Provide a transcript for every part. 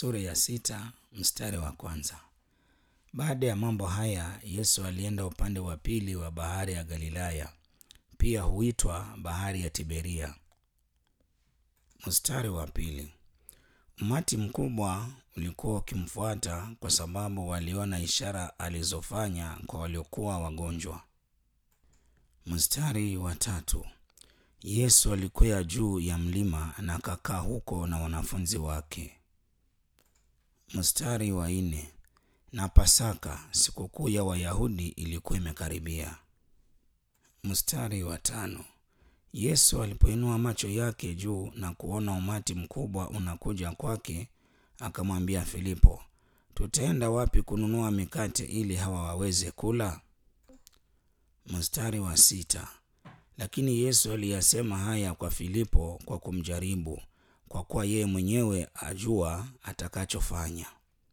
Sura ya sita mstari wa kwanza. Baada ya mambo haya, Yesu alienda upande wa pili wa bahari ya Galilaya, pia huitwa bahari ya Tiberia. Mstari wa pili. Umati mkubwa ulikuwa ukimfuata kwa sababu waliona ishara alizofanya kwa waliokuwa wagonjwa. Mstari wa tatu. Yesu alikwea juu ya mlima na akakaa huko na wanafunzi wake. Mstari wa nne. Na Pasaka, sikukuu ya Wayahudi, ilikuwa imekaribia. Mstari wa tano. Yesu alipoinua macho yake juu na kuona umati mkubwa unakuja kwake, akamwambia Filipo, tutaenda wapi kununua mikate ili hawa waweze kula? Mstari wa sita. Lakini Yesu aliyasema haya kwa Filipo kwa kumjaribu, kwa kuwa yeye mwenyewe ajua atakachofanya.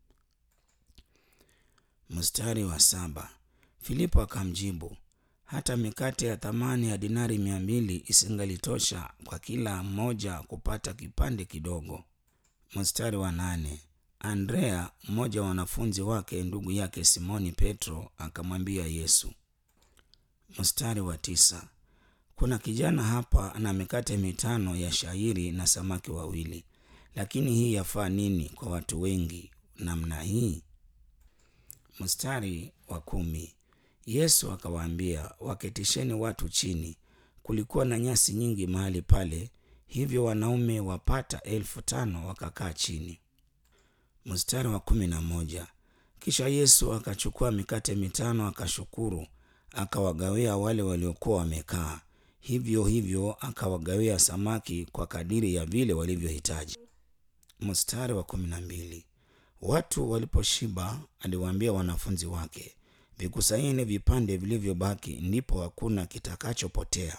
Mstari wa saba. Filipo akamjibu, hata mikate ya thamani ya dinari mia mbili isingalitosha kwa kila mmoja kupata kipande kidogo. Mstari wa nane. Andrea, mmoja wa wanafunzi wake, ndugu yake Simoni Petro, akamwambia Yesu. Mstari wa tisa. Kuna kijana hapa ana mikate mitano ya shayiri na samaki wawili, lakini hii yafaa nini kwa watu wengi namna hii? Mstari wa kumi. Yesu akawaambia, waketisheni watu chini. Kulikuwa na nyasi nyingi mahali pale, hivyo wanaume wapata elfu tano wakakaa chini. Mstari wa kumi na moja. Kisha Yesu akachukua mikate mitano, akashukuru, akawagawia wale waliokuwa wamekaa, hivyo hivyo akawagawia samaki kwa kadiri ya vile walivyohitaji. Mstari wa kumi na mbili. Watu waliposhiba, aliwaambia wanafunzi wake, vikusanyeni vipande vilivyobaki, ndipo hakuna kitakachopotea.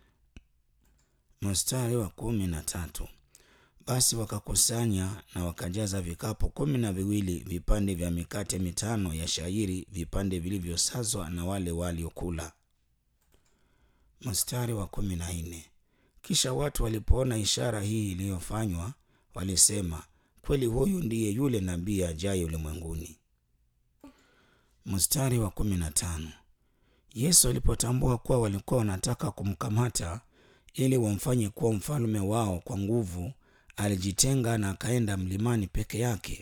Mstari wa kumi na tatu. Basi wakakusanya na wakajaza vikapu kumi na viwili vipande vya mikate mitano ya shayiri, vipande vilivyosazwa na wale waliokula. Mstari wa kumi na nne. Kisha watu walipoona ishara hii iliyofanywa, walisema, kweli huyu ndiye yule nabii ajaye ulimwenguni. Mstari wa kumi na tano. Yesu alipotambua kuwa walikuwa wanataka kumkamata ili wamfanye kuwa mfalme wao kwa nguvu, alijitenga na akaenda mlimani peke yake.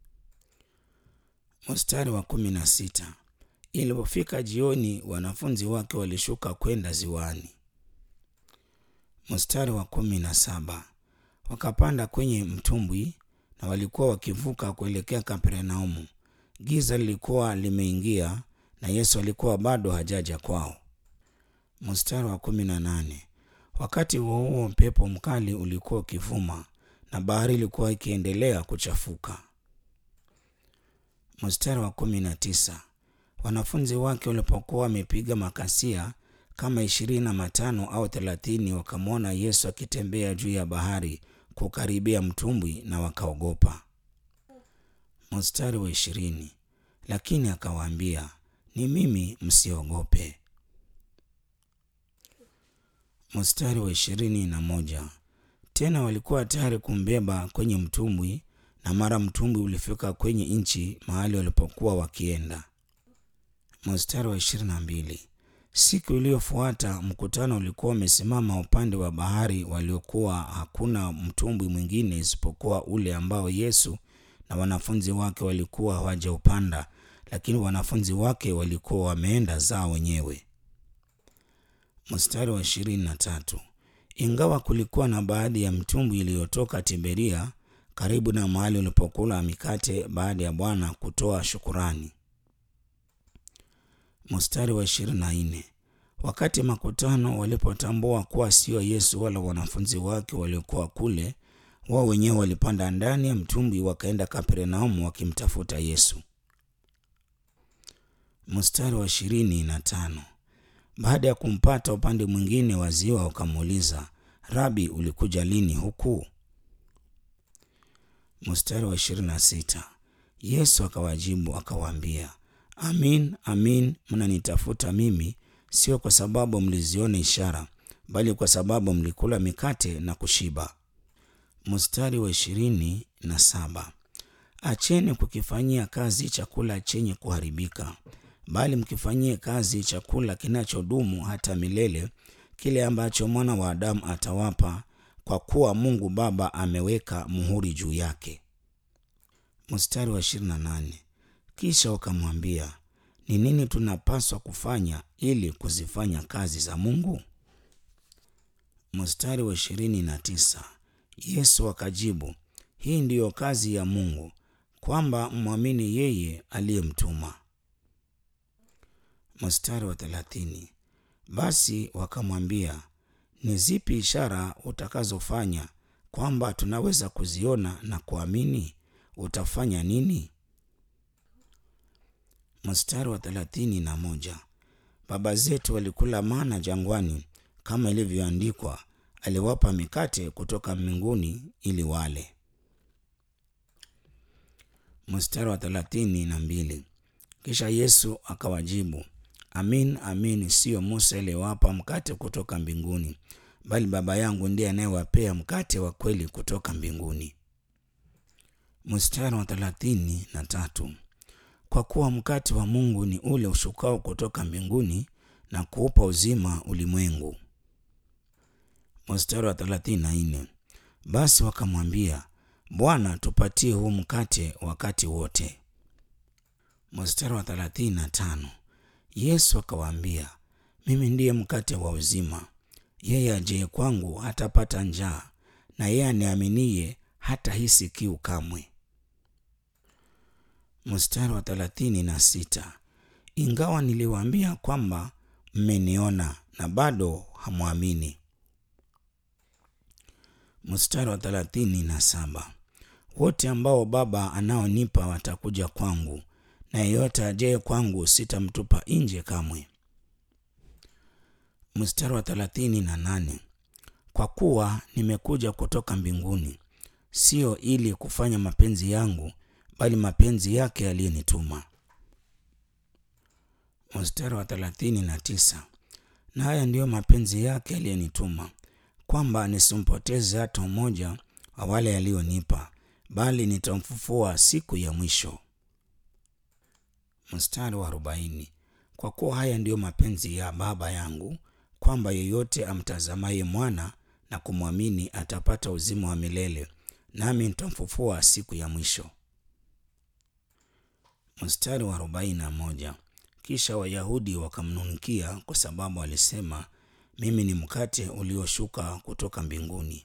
Mstari wa kumi na sita. Ilipofika jioni, wanafunzi wake walishuka kwenda ziwani. Mstari wa kumi na saba. Wakapanda kwenye mtumbwi na walikuwa wakivuka kuelekea Kapernaumu. Giza lilikuwa limeingia na Yesu alikuwa bado hajaja kwao. Mstari wa kumi na nane. Wakati huo huo upepo mkali ulikuwa ukivuma na bahari ilikuwa ikiendelea kuchafuka. Mstari wa kumi na tisa. Wanafunzi wake walipokuwa wamepiga makasia kama ishirini na matano au thelathini, wakamwona Yesu akitembea juu ya bahari kukaribia mtumbwi na wakaogopa. Mstari wa ishirini. Lakini akawaambia, ni mimi, msiogope. Mstari wa ishirini na moja. Tena walikuwa tayari kumbeba kwenye mtumbwi, na mara mtumbwi ulifika kwenye nchi mahali walipokuwa wakienda. Mstari wa ishirini na mbili. Siku iliyofuata mkutano ulikuwa umesimama upande wa bahari, waliokuwa hakuna mtumbwi mwingine isipokuwa ule ambao Yesu na wanafunzi wake walikuwa hawajaupanda, lakini wanafunzi wake walikuwa wameenda zao wenyewe. Mstari wa ishirini na tatu. Ingawa kulikuwa na baadhi ya mtumbwi iliyotoka Tiberia karibu na mahali walipokula mikate baada ya Bwana kutoa shukurani. Mstari wa ishirini na nne. Wakati makutano walipotambua kuwa sio Yesu wala wanafunzi wake waliokuwa kule, wao wenyewe walipanda ndani ya mtumbwi wakaenda Kapernaumu wakimtafuta Yesu. Mstari wa ishirini na tano. Baada ya kumpata upande mwingine wa ziwa, wakamuuliza, Rabi, ulikuja lini huku? Mstari wa ishirini na sita. Yesu akawajibu akawaambia, Amin, amin, mnanitafuta mimi, sio kwa sababu mliziona ishara, bali kwa sababu mlikula mikate na kushiba. Mstari wa ishirini na saba. acheni kukifanyia kazi chakula chenye kuharibika, bali mkifanyie kazi chakula kinachodumu hata milele, kile ambacho mwana wa Adamu atawapa, kwa kuwa Mungu Baba ameweka muhuri juu yake. Mstari wa 28. Kisha wakamwambia, ni nini tunapaswa kufanya ili kuzifanya kazi za Mungu? Mstari wa 29. Yesu akajibu, hii ndiyo kazi ya Mungu, kwamba mwamini yeye aliyemtuma. Mstari wa 30. Basi wakamwambia, ni zipi ishara utakazofanya kwamba tunaweza kuziona na kuamini? Utafanya nini? Mstari wa thelathini na moja. Baba zetu walikula mana jangwani, kama ilivyoandikwa, aliwapa mikate kutoka mbinguni ili wale. Mstari wa thelathini na mbili. Kisha Yesu akawajibu, amin amin, siyo Musa aliyewapa mkate kutoka mbinguni, bali Baba yangu ndiye anayewapea mkate wa kweli kutoka mbinguni. Mstari wa thelathini na tatu. Kwa kuwa mkate wa Mungu ni ule ushukao kutoka mbinguni na kuupa uzima ulimwengu. Mstari wa thelathini na nne. Basi wakamwambia, Bwana, tupatie huu mkate wakati wote. Mstari wa thelathini na tano. Yesu akawaambia, mimi ndiye mkate wa uzima. Yeye ajaye kwangu hatapata njaa, na yeye aniaminiye hatahisi kiu kamwe. Mstari wa thelathini na sita. Ingawa niliwaambia kwamba mmeniona na bado hamwamini. Mstari wa thelathini na saba. Wote ambao Baba anaonipa watakuja kwangu, na yeyote ajaye kwangu sitamtupa nje kamwe. Mstari wa thelathini na nane. Kwa kuwa nimekuja kutoka mbinguni, sio ili kufanya mapenzi yangu bali mapenzi yake aliyenituma. Mstari wa thelathini na tisa. Na haya ndiyo mapenzi yake aliyenituma, kwamba nisimpoteze hata mmoja wa wale aliyonipa, bali nitamfufua siku ya mwisho. Mstari wa arobaini. Kwa kuwa haya ndiyo mapenzi ya Baba yangu, kwamba yeyote amtazamaye mwana na kumwamini atapata uzima wa milele, nami nitamfufua siku ya mwisho. Mstari wa arobaini na moja. Kisha Wayahudi wakamnung'unikia kwa sababu alisema, mimi ni mkate ulioshuka kutoka mbinguni.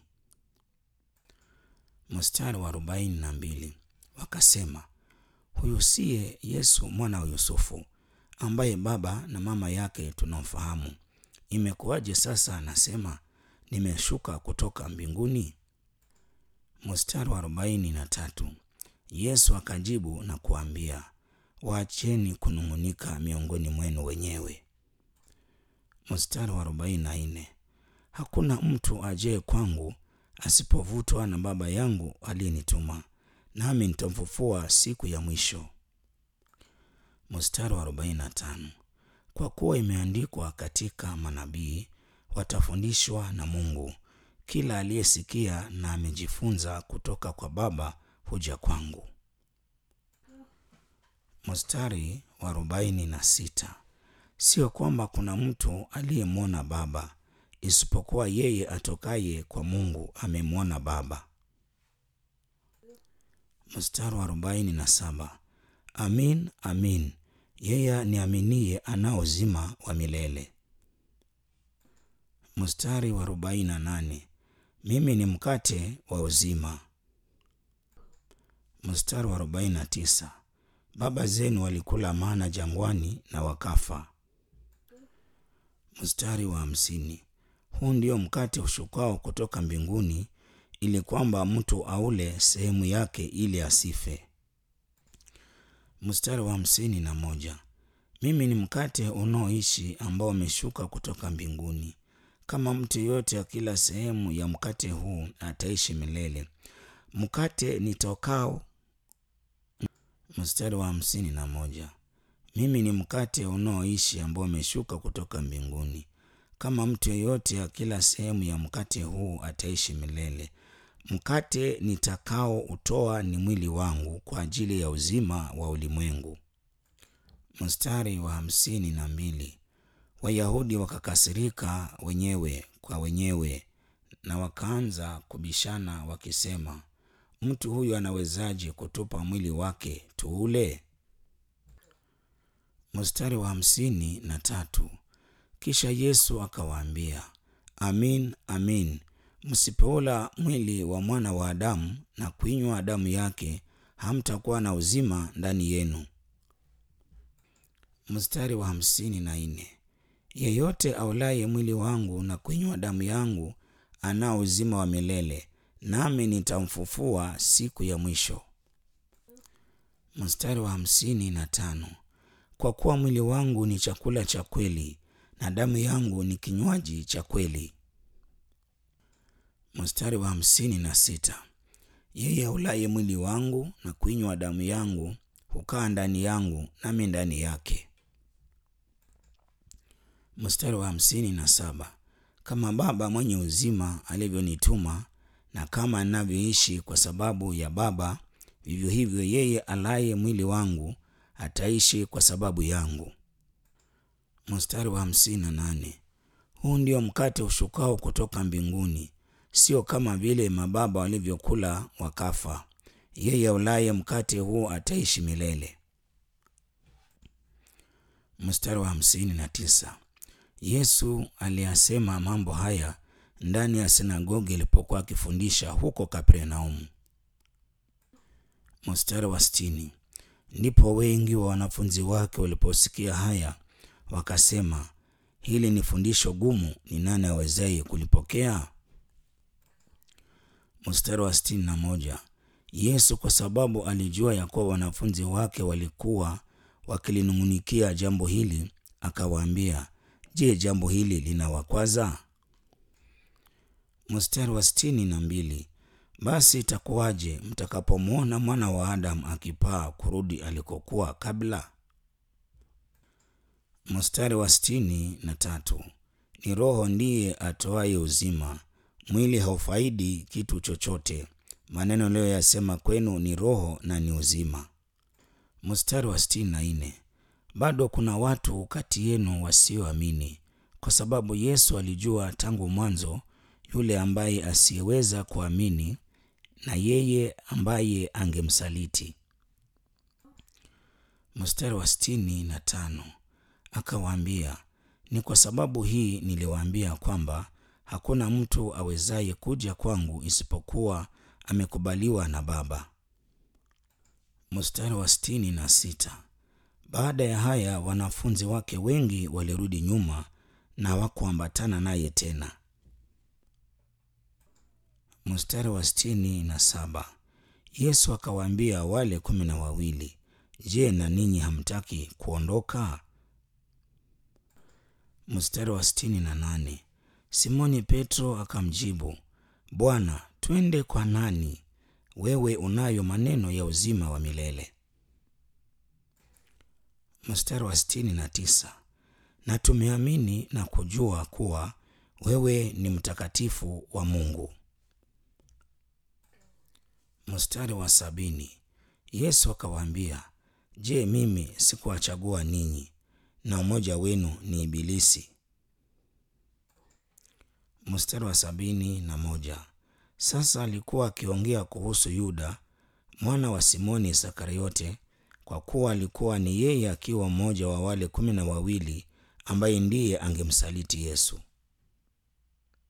Mstari wa arobaini na mbili. Wakasema, huyu siye Yesu mwana wa Yusufu, ambaye baba na mama yake tunamfahamu? Imekuwaje sasa anasema nimeshuka kutoka mbinguni? Mstari wa arobaini na tatu. Yesu akajibu na kuambia, waacheni kunung'unika miongoni mwenu wenyewe. Mstari wa arobaini na nne. Hakuna mtu ajaye kwangu asipovutwa na Baba yangu aliyenituma, nami nitamfufua siku ya mwisho. Mstari wa arobaini na tano. Kwa kuwa imeandikwa katika manabii, watafundishwa na Mungu. Kila aliyesikia na amejifunza kutoka kwa Baba huja kwangu. Mstari wa arobaini na sita. Sio kwamba kuna mtu aliyemwona Baba, isipokuwa yeye atokaye kwa Mungu amemwona Baba. Mstari wa arobaini na saba. Amin, amin, yeye niaminiye anao uzima wa milele. Mstari wa arobaini na nane. Mimi ni mkate wa uzima. Mstari wa arobaini na tisa. Baba zenu walikula mana jangwani na wakafa. Mstari wa hamsini. Huu ndio mkate ushukao kutoka mbinguni, ili kwamba mtu aule sehemu yake ili asife. Mstari wa hamsini na moja. Mimi ni mkate unaoishi ambao umeshuka kutoka mbinguni. Kama mtu yeyote akila sehemu ya mkate huu ataishi milele. Mkate nitokao. Mstari wa hamsini na moja. Mimi ni mkate unaoishi ambao umeshuka kutoka mbinguni. Kama mtu yeyote akila sehemu ya mkate huu ataishi milele, mkate nitakao utoa ni mwili wangu kwa ajili ya uzima wa ulimwengu. Mstari wa hamsini na mbili. Wayahudi wakakasirika wenyewe kwa wenyewe na wakaanza kubishana wakisema, mtu huyu anawezaje kutupa mwili wake tuule? Mstari wa hamsini na tatu. Kisha Yesu akawaambia, amin amin, msipoula mwili wa mwana wa Adamu na kuinywa damu yake, hamtakuwa na uzima ndani yenu. Mstari wa hamsini na nne. Yeyote aulaye mwili wangu na kuinywa damu yangu anao uzima wa milele, nami nitamfufua siku ya mwisho. Mstari wa hamsini na tano. Kwa kuwa mwili wangu ni chakula cha kweli na damu yangu ni kinywaji cha kweli. Mstari wa hamsini na sita. Yeye aulaye mwili wangu na kuinywa damu yangu hukaa ndani yangu nami ndani yake. Mstari wa hamsini na saba. Kama Baba mwenye uzima alivyonituma na kama ninavyoishi kwa sababu ya Baba, vivyo hivyo yeye alaye mwili wangu ataishi kwa sababu yangu. Mstari wa hamsini na nane. Huu ndio mkate ushukao kutoka mbinguni, sio kama vile mababa walivyokula wakafa. Yeye aulaye mkate huu ataishi milele. Mstari wa hamsini na tisa. Yesu aliyasema mambo haya ndani ya sinagogi alipokuwa akifundisha huko Kapernaumu. Mstari wa sitini. Ndipo wengi wa wanafunzi wake waliposikia haya wakasema, hili ni fundisho gumu, ni nani awezaye kulipokea? Mstari wa sitini na moja. Yesu kwa sababu alijua ya kuwa wanafunzi wake walikuwa wakilinung'unikia jambo hili, akawaambia, je, jambo hili linawakwaza? Mstari wa sitini na mbili. Basi itakuwaje mtakapomwona mwana wa Adamu akipaa kurudi alikokuwa kabla? Mstari wa sitini na tatu. Ni Roho ndiye atoaye uzima, mwili haufaidi kitu chochote. Maneno aliyoyasema kwenu ni roho na ni uzima. Mstari wa sitini na nne. Bado kuna watu kati yenu wasioamini, kwa sababu Yesu alijua tangu mwanzo yule ambaye asiyeweza kuamini na yeye ambaye angemsaliti. Mstari wa sitini na tano. Akawaambia, ni kwa sababu hii niliwaambia kwamba hakuna mtu awezaye kuja kwangu isipokuwa amekubaliwa na Baba. Mstari wa sitini na sita. Baada ya haya wanafunzi wake wengi walirudi nyuma na hawakuambatana naye tena. Mstari wa sitini na saba. Yesu akawaambia wale kumi na wawili, je, na ninyi hamtaki kuondoka? Mstari wa sitini na nane. Simoni Petro akamjibu, Bwana, twende kwa nani? Wewe unayo maneno ya uzima wa milele. Mstari wa sitini na tisa. Na tumeamini na kujua kuwa wewe ni mtakatifu wa Mungu. Mstari wa sabini. Yesu akawaambia, Je, mimi sikuwachagua ninyi na mmoja wenu ni Ibilisi? Mstari wa sabini na moja. Sasa alikuwa akiongea kuhusu Yuda mwana wa Simoni Iskariote, kwa kuwa alikuwa ni yeye akiwa mmoja wa wale kumi na wawili ambaye ndiye angemsaliti Yesu.